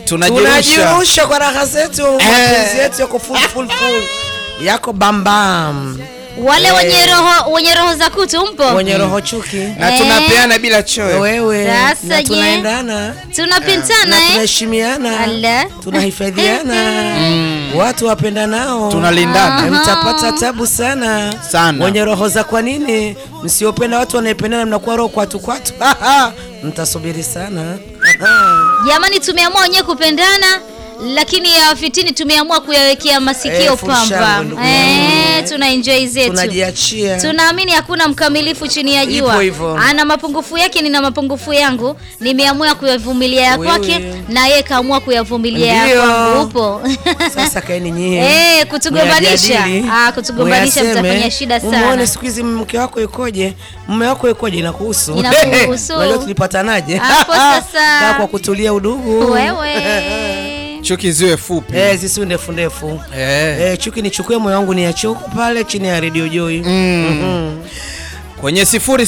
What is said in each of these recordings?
tunajirusha tunajirusha kwa raha zetu mapenzi yetu yako full full full yako bambam Wale wenye roho wenye roho za kutu mpo? wenye roho chuki na Eh. tunapeana bila choyo. wewe Sasa na je? tunaendana Tunapintana na eh? tunaheshimiana Ala. tunahifadhiana watu wapenda nao Tunalindana. mtapata tabu sana Sana. wenye roho za kwa nini msiopenda watu wanaependana mnakuwa roho kwatu kwatu mtasubiri sana Jamani, tumeamua wenyewe kupendana, lakini ya fitini tumeamua kuyawekea masikio Eh, full pamba. shangwe, ndugu Eh, tuna enjoy zetu. tunajiachia Tunaamini hakuna mkamilifu chini ya Ipo jua. hivyo. Ana mapungufu yake, nina mapungufu yangu. Nimeamua kuyavumilia ya Wewe. kwake na yeye kaamua kuyavumilia ya Ndio. kwangu. Upo sasa kaeni nyie Eh, kutugombanisha. Muyajadili, Ah, kutugombanisha muyaseme, mtafanya shida sana. Umuone siku hizi mke wako yukoje, mume wako yukoje, inakuhusu. Inakuhusu. Unajua tulipatanaje? Hapo sasa. Kaa kwa kutulia udugu. wewe. Chuki ziwe fupi. Eh, zisiwe ndefu ndefu. Eh. Eh, chuki nichukue moyo wangu ni ya chuku pale chini ya Radio Joy. Kwenye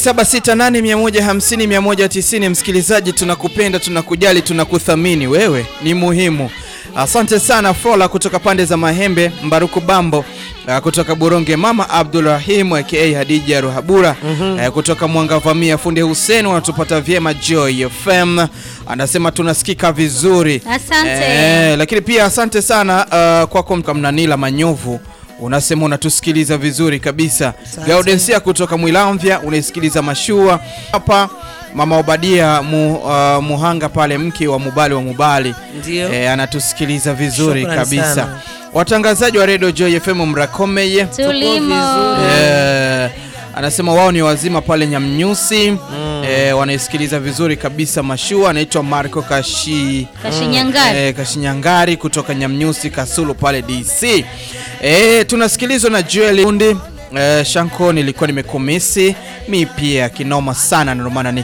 0768150190 msikilizaji, tunakupenda, tunakujali, tunakuthamini. Wewe ni muhimu. Asante sana Fola kutoka pande za Mahembe, Mbaruku Bambo uh, kutoka Buronge, Mama Abdul Rahim aka Hadija Ruhabura uh, kutoka Mwangavamia, Fundi Hussein wanatupata vyema. Joy FM anasema tunasikika vizuri. Asante. Eh, lakini pia asante sana uh, kwako Mkamnanila Manyovu unasema unatusikiliza vizuri kabisa. Gaudensia kutoka Mwilamvya unaisikiliza mashua hapa. Mama Obadia mu, uh, Muhanga pale mke wa Mubali wa Mubali Ndio. eh, anatusikiliza vizuri Shukrani kabisa. sana. Watangazaji wa Radio Joy FM Mrakomeye Tulimo. Eh, anasema wao ni wazima pale Nyamnyusi eh, wanaisikiliza vizuri kabisa mashua. Anaitwa Marco Kashi Kashinyangari. eh, Kashinyangari kutoka Nyamnyusi Kasulu pale DC. Eh, tunasikilizwa na Joel Undi eh, Shanko, nilikuwa nimekumisi mi pia kinoma sana, ndio maana